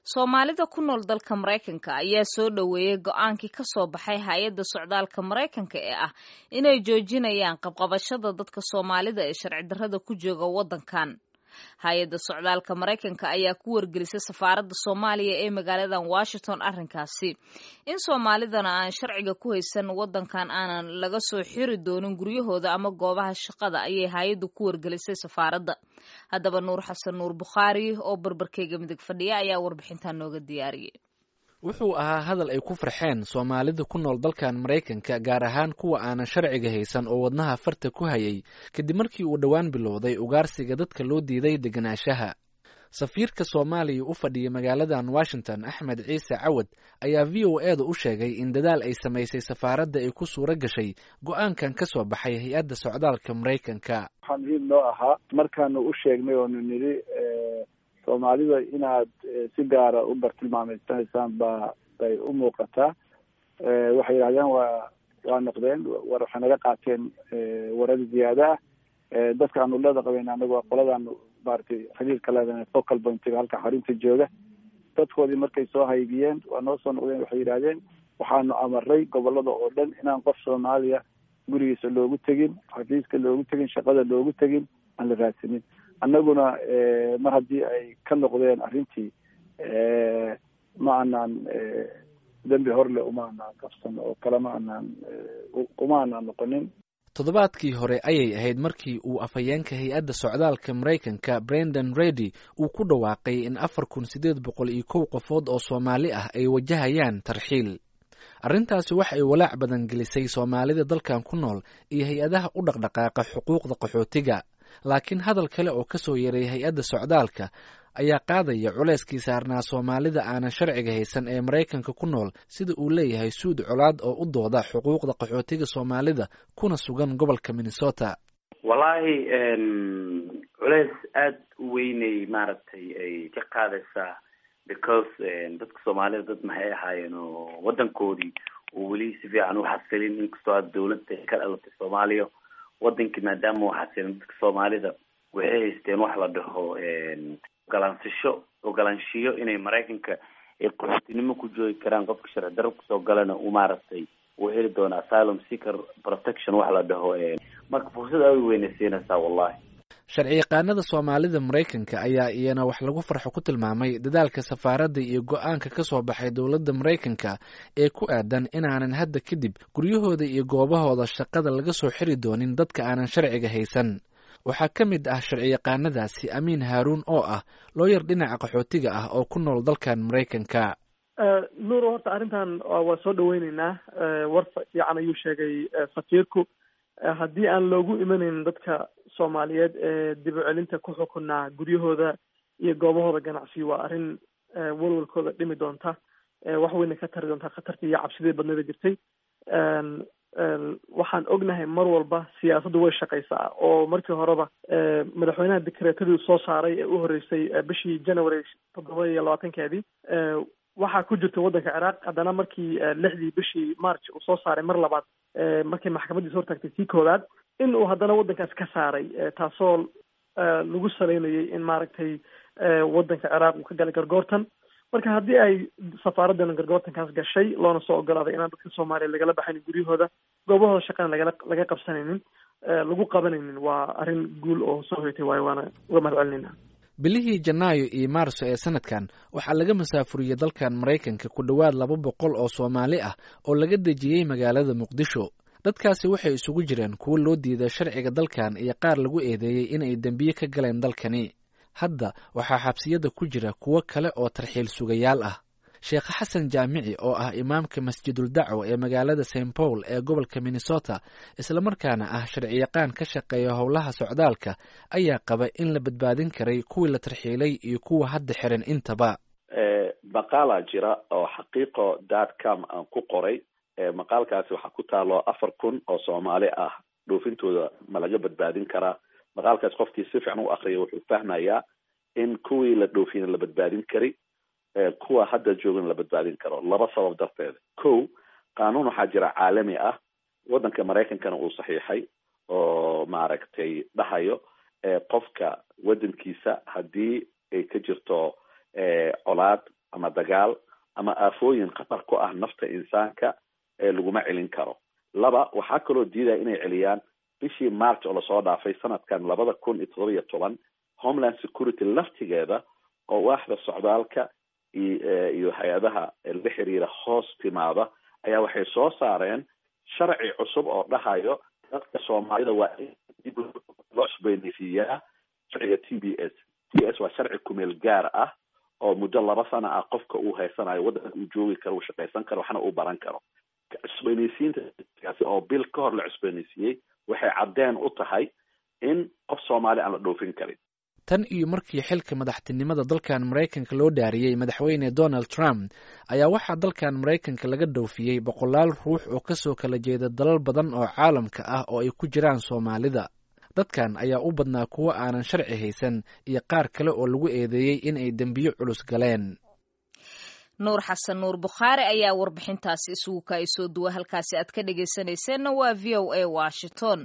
soomaalida ku nool dalka maraykanka ayaa soo dhoweeyey go-aankii ka soo baxay hay-adda socdaalka maraykanka ee ah inay joojinayaan qabqabashada dadka soomaalida ee sharci darrada ku jooga waddankan hay-adda socdaalka maraykanka ayaa ku wargelisay safaaradda soomaaliya ee magaaladan washington arrinkaasi in soomaalidana aan sharciga ku haysan waddankan aanan laga soo xiri doonin guryahooda ama goobaha shaqada ayay hay-addu ku wargelisay safaaradda haddaba nuur xasan nuur bukhaari oo barbarkeyga midig fadhiya ayaa warbixintan nooga diyaariyey wuxuu ahaa hadal ay ku farxeen soomaalida ku nool dalkan maraykanka gaar ahaan kuwa aanan sharciga haysan oo wadnaha farta ku hayay kadib markii uu dhowaan bilowday ugaarsiga dadka loo diiday deganaanshaha safiirka soomaaliya u fadhiya magaaladan washington axmed ciise cawad ayaa v o e da u sheegay in dadaal ay samaysay safaaradda ay ku suuro gashay go-aankan ka soo baxay hay-adda socdaalka maraykanka waxaa muhiim noo ahaa markaanu u sheegnay oonu nidhi soomaalida inaad si gaara u bartilmaameysanaysaan ba bay u muuqataa waxay yidhahdeen waa waa noqdeen war waxay naga qaateen warar ziyaada ah dadka aanu leeda qabeyn anagu waa qoladaanu maratay xiriirka leedahay focal pointiga halka xarunta jooga dadkoodii markay soo haybiyeen waa noo soo noqdeen waxay yidhahdeen waxaanu amaray gobolada oo dhan inaan qof soomaaliya gurigiisa loogu tegin xafiiska loogu tegin shaqada loogu tegin aan la raadsanin annaguna mar haddii ay ka noqdeen arrintii ma anaan dembi horle uma anaan qabsan oo kale ma anaan uma anaan noqonin toddobaadkii hore ayay ahayd markii uu afhayeenka hay-adda socdaalka maraykanka brendan redy uu ku dhawaaqay in afar kun siddeed boqol iyo kow qofood oo soomaali ah ay wajahayaan tarxiil arrintaasi waxa ay walaac badan gelisay soomaalida dalkan ku nool iyo hay-adaha u dhaqdhaqaaqa xuquuqda qaxootiga laakiin hadal kale oo ka soo yaray hay-adda socdaalka ayaa qaadaya culeyskii saarnaa soomaalida aanan sharciga haysan ee maraykanka ku nool sida uu leeyahay suud colaad oo u dooda xuquuqda qaxootiga soomaalida kuna sugan gobolka minnesota wallaahi culeys aada u weynay maaragtay ay ka qaadaysaa because dadka soomaalida dad maxay ahaayeen oo waddankoodii oo weli si fiican u xasilin inkastoo aad dawladda ka dhalatay soomaaliya wadankii maadaama u xasilin dadka soomaalida waxay haysteen wax la dhaho ogolaansasho ogolaanshiyo inay maraykanka ay qaxootinimo ku joogi karaan qofka sharci darro kusoo galana uu maaragtay uu heli doono asylum seeker protection wax la dhaho marka fursad aad u weynay siinaysaa wallahi sharci yaqaanada soomaalida maraykanka ayaa iyana wax lagu farxo ku tilmaamay dadaalka safaaradda iyo go-aanka ka soo baxay dowladda maraykanka ee ku aadan inaanan hadda kadib guryahooda iyo goobahooda shaqada laga soo xiri doonin dadka aanan sharciga haysan waxaa ka mid ah sharci yaqaanadaasi amiin haaruun oo ah looyar dhinaca qaxootiga ah oo ku nool dalkan maraykanka nuur horta arrintan waa soo dhaweyneynaa war fiican ayuu sheegay safiirku haddii aan loogu imanaynin dadka soomaaliyeed ee dib u celinta ku xukunaa guryahooda iyo goobahooda ganacsi waa arrin walwalkooda dhimi doonta wax weyna ka tari doontaa khatartii iyo cabsidii badnada jirtay waxaan ognahay mar walba siyaasaddu way shaqaysaa oo markii horeba madaxweynaha dekreetadii soo saaray ee u horreysay bishii january toddoba iyo labaatankeedii waxaa ku jirta waddanka ciraaq haddana markii lixdii bishii march uu soo saaray mar labaad markii maxkamadiisa hortaagtay sii koowaad in uu haddana waddankaas ka saaray taasoo lagu saleynayay in maaragtay waddanka ciraaq uu ka galay gargoortan marka haddii ay safaaraddan gargoortankaas gashay loona soo ogolaaday inaan dadka soomaaliya lagala baxaynin guryahooda goobahooda shaqana lagala laga qabsanaynin lagu qabanaynin waa arrin guul oo soo hoytay waayo waana uga mahad celinayna bilihii janaayo iyo maarso ee sanadkan waxaa laga masaafuriyey dalkan maraykanka ku dhowaad laba boqol oo soomaali ah oo laga dejiyey magaalada muqdisho dadkaasi waxay isugu jireen kuwo loo diiday sharciga dalkan iyo qaar lagu eedeeyey in ay dembiye ka galeen dalkani hadda waxaa xabsiyada ku jira kuwo kale oo tarxiil sugayaal ah sheekh xasan jaamici oo ah imaamka masjidul dacwo ee magaalada st paul ee gobolka minnesota islamarkaana ah sharciyaqaan ka shaqeeya howlaha socdaalka ayaa qaba in la badbaadin karay kuwii la tarxiilay iyo kuwa hadda xiran intaba maqaalaa jira oo xaqiiqo dot com aan ku qoray maqaalkaasi waxaa ku taalo afar kun oo soomaali ah dhoofintooda ma laga badbaadin karaa maqaalkaas qofkii si fiican u akriya wuxuu fahmayaa in kuwii la dhoofiyana la badbaadin kari kuwa hadda joogan la badbaadin karo laba sabab darteed ko qaanuun waxaa jira caalami ah waddanka maraykankana uu saxiixay oo maaragtay dhahayo qofka waddankiisa haddii ay ka jirto colaad ama dagaal ama aafooyin khatar ku ah nafta insaanka ee laguma celin karo laba waxaa kaloo diidaya inay celiyaan bishii march oo lasoo dhaafay sanadkan labada kun iyo todoba iyo toban homeland security laftigeeda oo waaxda socdaalka iyo hay-adaha la xiriira hoos timaada ayaa waxay soo saareen sharci cusub oo dhahayo dadka soomaalida waa in dib loo cusbooneysiiyaa sharciga t b s t s waa sharci kumeel gaar ah oo muddo laba sana ah qofka uu haysanayo waddanka uu joogi karo uu shaqaysan karo waxna uu baran karo cusbooneysiintaasi oo bil ka hor la cusbooneysiiyey waxay caddeen u tahay in qof soomaali aan la dhoofin karin tan iyo markii xilka madaxtinimada dalkan maraykanka loo dhaariyey madaxweyne donald trump ayaa waxaa dalkan maraykanka laga dhoofiyey boqolaal ruux oo kasoo kala jeeda dalal badan oo caalamka ah oo ay ku jiraan soomaalida dadkan ayaa u badnaa kuwo aanan sharci haysan iyo qaar kale oo lagu eedeeyey in ay dembiyo culus galeen nuur xasan nuur bukhaari ayaa warbixintaasi isugu kaay soo duwa halkaasi aad ka dhegaysanayseena waa v o a washington